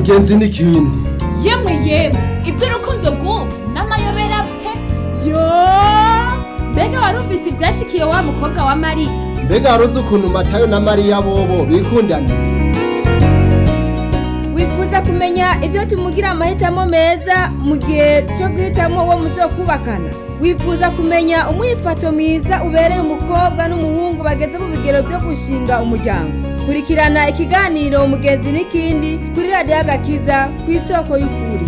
umugenzi n'ikindi yemwe yemwe iby'urukundo rw'ubu n'amayobera pe yo mbega wari ufise ibyashikiye wa mukobwa wa mariya mbega wari uzi ukuntu matayo na mariya bobo bikundana wifuza kumenya ibyo tumugira amahitamo meza mu gihe cyo guhitamo uwo muzokubakana wifuza kumenya umwifato mwiza ubereye umukobwa n'umuhungu bageze mu bigero byo gushinga umuryango kurikirana ikiganiro umugenzi n'ikindi kuri radiyo agakiza ku isoko y'ukuri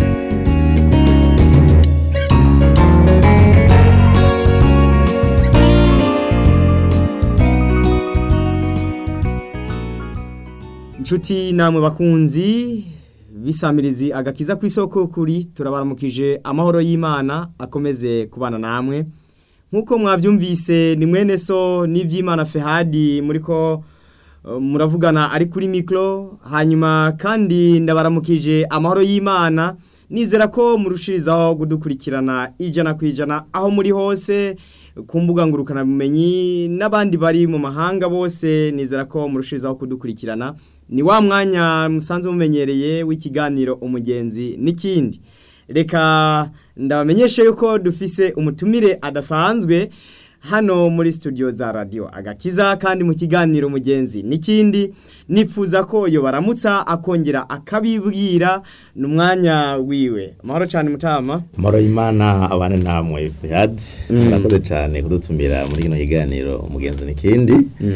inshuti namwe bakunzi bisamirizi agakiza ku isoko kuri turabaramukije amahoro y'imana akomeze kubana namwe nk'uko mwabyumvise ni mwene so n'iby'imana fehadi muri ko uh, muravugana ari kuri mikoro hanyuma kandi ndabaramukije amahoro y'imana nizera ko murushirizaho kudukurikirana ijana ku ijana aho muri hose ku mbuga ngurukanabumenyi n'abandi bari mu mahanga bose nizera ko murushirizaho kudukurikirana ni wa mwanya musanzwe mumenyereye w'ikiganiro umugenzi n'ikindi reka ndabamenyeshe yuko dufise umutumire adasanzwe hano muri studio za radio agakiza kandi mu kiganiro umugenzi n'ikindi nipfuza ko yo baramutsa akongera akabibwira n'umwanya wiwe amahoro cyane mutama Maro imana abane namwe Fihad murakoze cyane kudutumira muri kino kiganiro umugenzi n'ikindi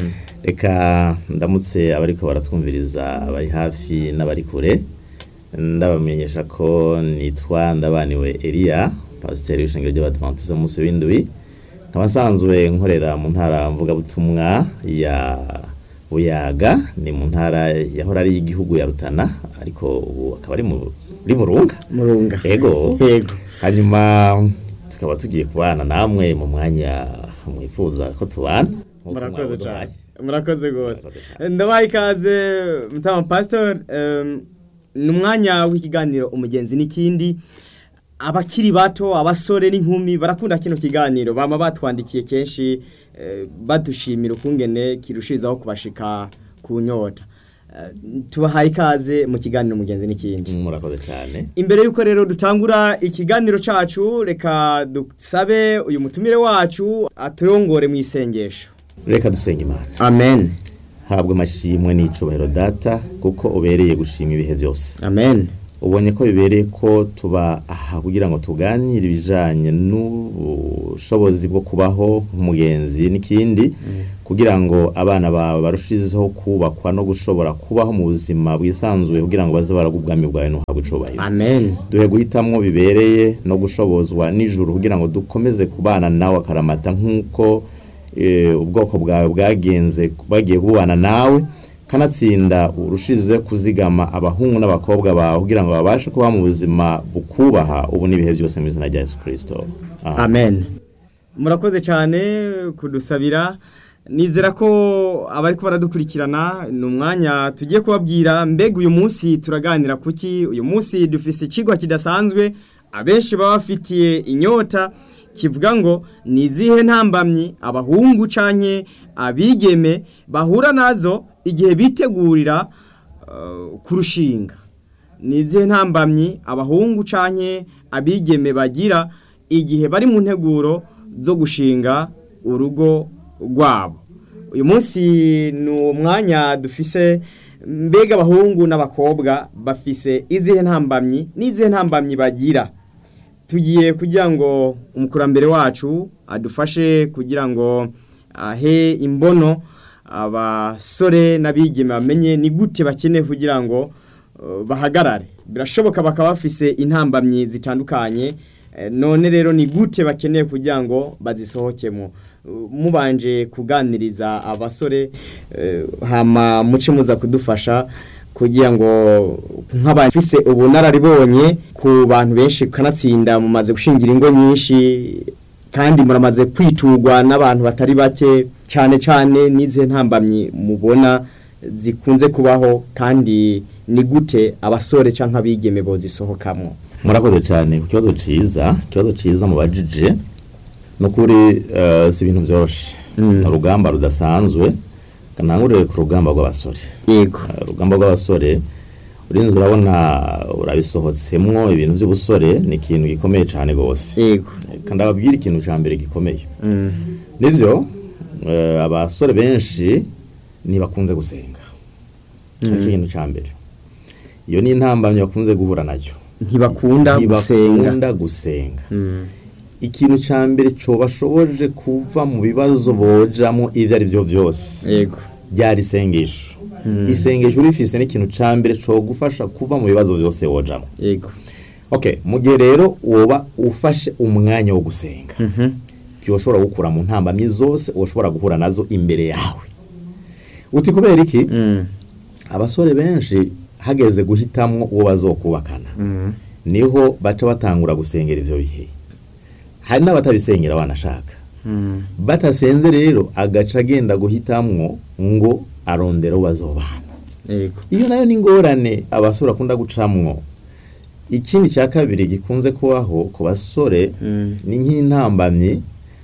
reka ndamutse abariko baratwumviriza bari hafi n'abari kure ndabamenyesha ko nitwa ndabaniwe Elia pasiteri w'ishengero ry'abadventiste munsi w'indwi nkaba nsanzwe nkorera mu ntara mvugabutumwa ya buyaga ni mu ntara yahora ari igihugu ya rutana ariko ubu akaba ari muri burunga murunga yego yego hanyuma tukaba tugiye kubana namwe mu mwanya mwifuza ko tubana nk'uko murakoze mwabuduhaye. cyane murakoze rwose Murakoze cyane. ndabaye ikaze mutama pasitori ni umwanya w'ikiganiro umugenzi n'ikindi abakiri bato abasore n'inkumi barakunda kino kiganiro bama batwandikiye kenshi eh, badushimira ukungene kirushirizaho kubashika ku nyota Eh, tubahaye ikaze mu kiganiro umugenzi n'ikindi murakoze cyane imbere y'uko rero dutangura ikiganiro cacu reka dusabe uyu mutumire wacu aturongore mu isengesho reka dusenga imana amen habwa amashimwe n'icubahiro data kuko ubereye gushima ibihe byose amen ubonye ko bibereye ko tuba aha kugira ngo tuganire ibijanye n'ubushobozi bwo kubaho nk'umugenzi n'ikindi kugira ngo abana bawe barushizeho kubakwa no gushobora kubaho mu buzima bwisanzuye kugira ngo baze baragwa ubwami bwawe n'uhabwe icubahiro amen duhe guhitamwo bibereye no gushobozwa nijoro kugira ngo dukomeze kubana nawe akaramata nk'uko eh, ubwoko bwawe bwagenze bagiye kubana nawe kanatsinda urushize kuzigama abahungu n'abakobwa bawe kugira ngo babashe kuba mu buzima bukubaha ubu n'ibihe byose mu izina rya yesu kirisito Amen. amen murakoze cyane kudusabira nizera ko abari ko baradukurikirana ni umwanya tugiye kubabwira mbega uyu munsi turaganira kuki uyu munsi dufise ikigwa kidasanzwe abenshi baba bafitiye inyota kivuga ngo ni izihe ntambamyi abahungu canke abigeme bahura nazo igihe bitegurira uh, kurushinga ni izihe ntambamyi abahungu canke abigeme bagira igihe bari mu nteguro zo gushinga urugo rwabo uyu munsi ni umwanya dufise mbega abahungu n'abakobwa bafise izihe ntambamyi n'izihe ntambamyi bagira tugiye kugira ngo umukurambere wacu adufashe kugira ngo ahe imbono abasore n'abigeme bamenye ni gute bakeneye kugira ngo uh, bahagarare birashoboka bakaba bafise intambamyi zitandukanye eh, none rero ni gute bakeneye kugira ngo bazisohokemo Uh, mubanje kuganiriza abasore eh, hama muce muza kudufasha kugira ngo nk'abafise ubunararibonye ku bantu benshi kanatsinda mumaze gushingira ingo nyinshi kandi muramaze kwitugwa n'abantu batari bake cyane cyane n'izihe ntambamyi mubona zikunze kubaho kandi ni gute abasore cyangwa abigeme bozisohokamo murakoze cyane ku kibazo ciza ikibazo ciza mubajije ni ukuri eh, si ibintu byoroshe ni urugamba rudasanzwe kanangurire ku rugamba rw'abasore yego Eh, urugamba rw'abasore urinze urabona urabisohotsemwo ibintu by'ubusore ni ikintu gikomeye cyane rwose yego kandi ababwira ikintu cya mbere gikomeye Mm. nibyo eh, abasore benshi ntibakunze gusenga nicyo kintu cya mbere iyo ni intambamyi bakunze guhura nayo ntibakunda gusenga ntibakunda gusenga Mm. ikintu cya mbere cyobashoboje kuva mu bibazo bojamo ibyo ari byo byose yego ryari isengesho isengesho urifise n'ikintu cya mbere gufasha kuva mu bibazo byose wojamo yego okay mu gihe rero woba ufashe umwanya wo gusenga Mhm. byoshobora gukura mu ntambamyi zose ushobora guhura nazo imbere yawe uti kubera iki Mm. abasore benshi hageze guhitamwo uwo bazokubakana Mm. niho baca batangura gusengera ivyo bihe hari n'abatabisengera wanashaka Mm. batasenze rero agaca agenda guhitamwo ngo arondera uwo bazobana yego iyo nayo ni ingorane abasore bakunda gucamwo ikindi cya kabiri gikunze kubaho ku basore Mm. ni nk'intambamyi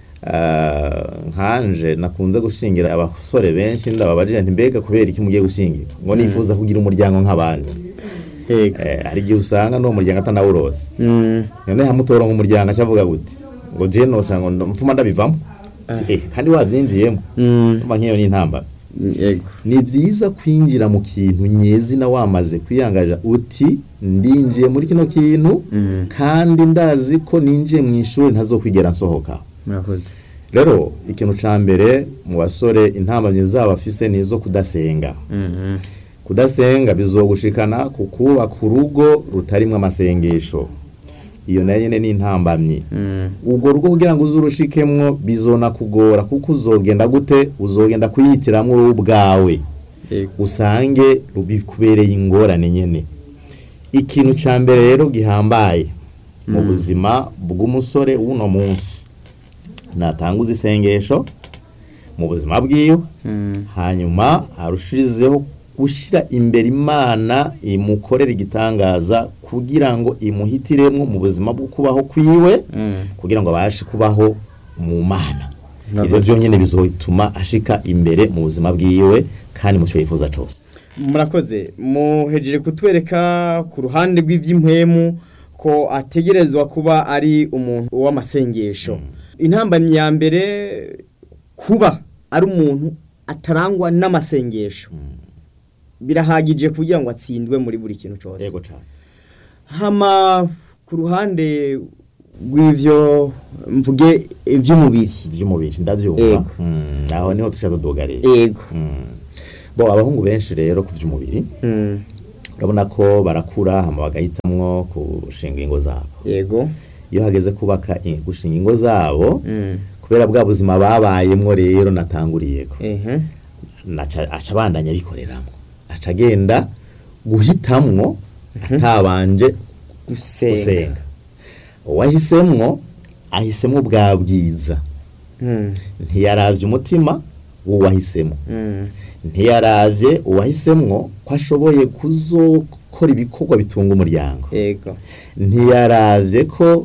ah, nkanje nakunze gushingira abasore benshi ndababajije nti mbega kubera iki mugiye gushingira ngo nifuza kugira umuryango nk'abandi yego Eh, hari igihe usanga n'uwo muryango atanawurose Mm. none hamutora nk'umuryango acavuga gute ngo je nosha ngo ndo- mfuma ndabivamo Ati, eh, kandi wabyinjiyemo Mm. umva nk'iyo ni intambamyi yego ni byiza kwinjira mu kintu nyezina wamaze kwiyangaja uti ndinjiye muri kino kintu Mm. kandi ndazi ko ninjiye mu ishuri ntazokwigera nsohoka murakoze rero ikintu ca mbere mu basore intambamyi zabo afise ni izo kudasenga Mhm. kudasenga bizogushikana ku kubaka urugo rutarimwo amasengesho iyo nayo nyene ni intambamyi Mm. urwo rugo kugira ngo uzurushikemwo bizona kugora kuko uzogenda gute uzogenda kuyitiramwo wowe ubwawe yego usange bikubereye ingorane nyene ikintu ca mbere rero gihambaye mu buzima bw'umusore w'uno munsi natanguza isengesho mu buzima bwiwe Mm. hanyuma arushirizeho gushyira imbere imana imukorera igitangaza kugira ngo imuhitiremwo mu buzima bwo kubaho kwiwe Mm. kugira ngo abashe kubaho mu mana Murakoze. ibyo byonyine bizotuma ashika imbere mu buzima bwiwe kandi mu cyo yifuza cyose murakoze muhejeje kutwereka ku ruhande rw'iby'impwemu ko ategerezwa kuba ari umuntu w'amasengesho intambamyi ya mbere kuba ari umuntu atarangwa n'amasengesho birahagije kugira ngo atsindwe muri buri kintu cyose yego cyane hama ku ruhande rw'ivyo mvuge iby'umubiri by'umubiri ndabyumva Yego. Mm, aho niho tushaka tudugareye yego Mm. bo abahungu benshi rero ku by'umubiri Mm, urabona ko barakura hama bagahitamwo gushinga ingo zabo yego iyo hageze kubaka i- gushinga ingo zabo Mm, kubera bwa buzima babayemwo rero natanguriyeko ehe naca aca abandanya abikoreramo aca agenda guhitamwo atabanje gusenga gusenga uwahisemwo ahisemwo bwa bwiza Mm, ntiyaravye umutima w'uwahisemo mm, ntiyaravye uwahisemwo ko ashoboye kuzokora ibikorwa bitunga umuryango yego ntiyaravye ko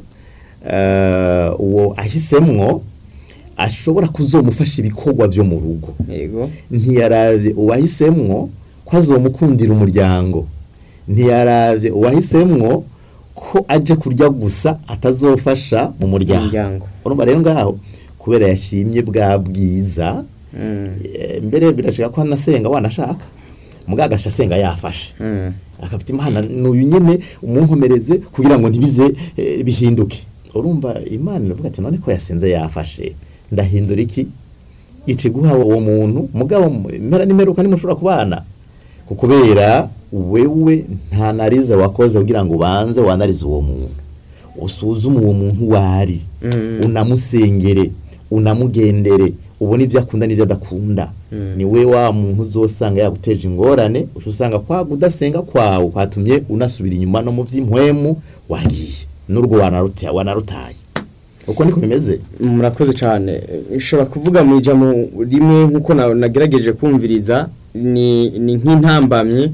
eh, uwo ahisemwo ashobora kuzomufasha ibikorwa vyo mu rugo yego ntiyaravye uwahisemwo ko azomukundira umuryango ntiyaravye uwahisemwo ko aje kurya gusa atazofasha mu muryango Umuryango. urumva rero ngaho kubera yashimye bwa bwiza Mm, eh, mbere birashika ko anasenga wanashaka mugagasha asenga yafashe mm, akafite imana n'uyu nyene umunkomereze kugira ngo ntibize eh, bihinduke urumva imana iravuga ati none ko yasenze yafashe ndahindura iki ici guha uwo muntu mugabo impera n'imeruka nimushobora kubana kukubera wewe nta narize wakoze kugira ngo ubanze wanarize uwo muntu usuzume uwo muntu wari Mm. unamusengere unamugendere ubone ibyo akunda n'ibyo adakunda ni we wa muntu uzosanga yaguteje ingorane uca usanga kwa kudasenga kwawe kwatumye unasubira inyuma no mu by'impwemu wagiye n'urwo wanaruta- wanarutaye uko niko bimeze murakoze cyane nshobora kuvuga mu ijambo rimwe nk'uko na- nagerageje kumviriza ni ni nk'intambamyi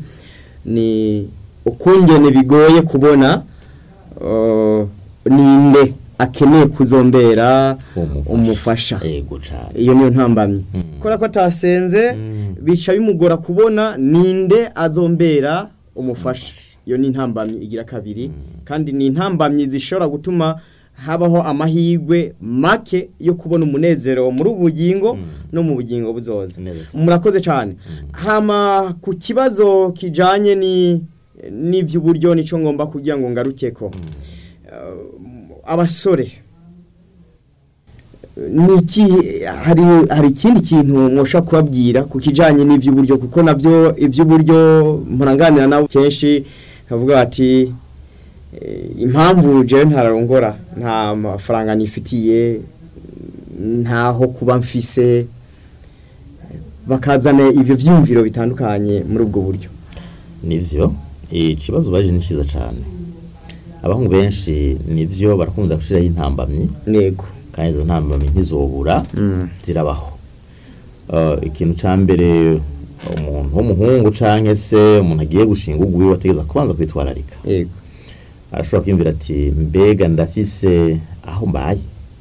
ni ukungene bigoye kubona uh, ninde akeneye kuzombera umufasha yego cyane iyo niyo ntambamyi Mm. kubera ko atasenze Mm. bica bimugora kubona ninde azombera umufasha iyo ni intambamyi igira kabiri kandi ni intambamyi zishobora gutuma habaho amahirwe make yo kubona umunezero muri ubu bugingo no mu bugingo buzoza Neza cyane. murakoze cyane hama ku kibazo kijanye ni n'iby'uburyo nico ngomba kugira ngo ngarukeko Uh, abasore niki hari hari ikindi kintu mwosha kubabwira ku kijanye n'ivy'uburyo kuko navyo ivy'uburyo muranganira nabo kenshi bavuga bati eh, impamvu jewe ntararongora nta mafaranga nifitiye ntaho kuba mfise bakazana ivyo vyumviro bitandukanye muri ubwo buryo nivyo ikibazo baje ni cyiza cyane abahungu benshi nivyo barakunda gushiraho intambamyi nego kandi izo ntambamyi ntizobura Mm. zirabaho Uh, ikintu ca mbere umuntu w'umuhungu canke se umuntu agiye gushinga ugwiwe ategeza kubanza kwitwararika yego arashobora kwiyumvira ati mbega ndafise aho mbaye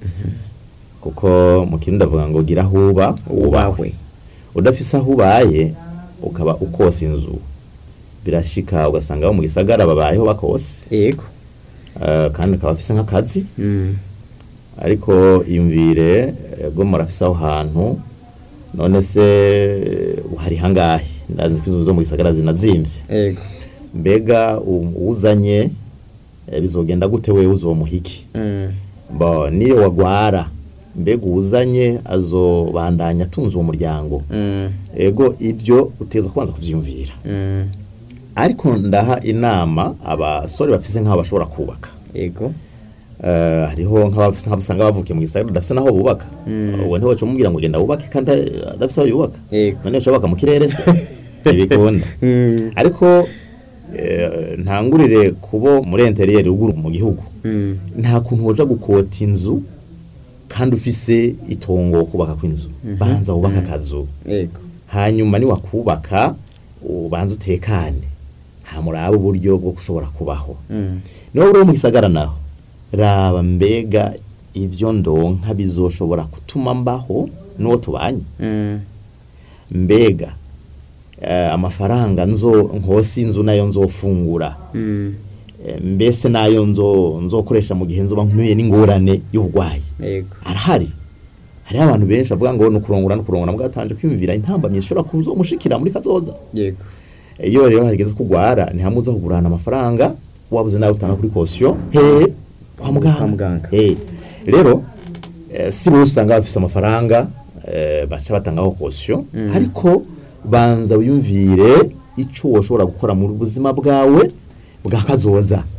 kuko mu kintu ndavuga ngo gira aho uba ubahwe udafise aho ubaye ukaba ukosa inzu birashika ugasanga abo mu gisagara babayeho bakose yego uh, kandi akaba afise nk'akazi Mm. ariko iyumvire bwo murafise aho hantu none se hari hangahe ndazi ko inzu zo mu gisagara zinazimvye yego mbega u- uwuzanye eh, bizogenda gute wewe uzomuhiki Mm. bo niyo wagwara mbega uwuzanye azobandanya atunze uwo muryango Mm. ego ibyo uteza kubanza kuvyiyumvira Mm. ariko ndaha inama abasore bafise nk'aho bashobora kubaka yego Eh, hariho nk'abafise nk'abasanga bavukiye mu gisagara badafise naho bubaka uwo ntiwe mubwira ngo genda wubake kandi adafise aho yubaka Yego. none ushobaka mu kirere se ntibikunda Mm. ariko eh, ntangurire kubo muri interiyeri ruguru mu gihugu Mm. nta kuntu woja gukota inzu kandi ufise itongo wo kubaka kw'inzu banza wubaka akazu yego hanyuma niwakubaka ubanza utekane hamuraba uburyo bwo gushobora kubaho Mm. niba uri mu gisagara naho raba mbega ivyo ndonka bizoshobora gutuma mbaho n'uwo tubanye Mm. mbega eh, amafaranga nzo nkosi inzu nayo nzofungura Mm. Eh, mbese nayo nzo nzokoresha mu gihe nzoba nkuye n'ingorane y'uburwayi yego arahari hariho abantu benshi bavuga ngo nukurongora nukurongora bwatanje kwiyumvira intambamyi zishobora kunzomushikira muri kazoza yego iyo rero hageze kugwara ni hamwe uza kugurana amafaranga wabuze nawe utanga kuri kosiyo hehe kwa muganga Kwa muganga. Eh, rero eh, si bose usanga bafise amafaranga eh, baca batangaho kosiyo ariko banza wiyumvire ico woshobora gukora mu buzima bwawe bwa kazoza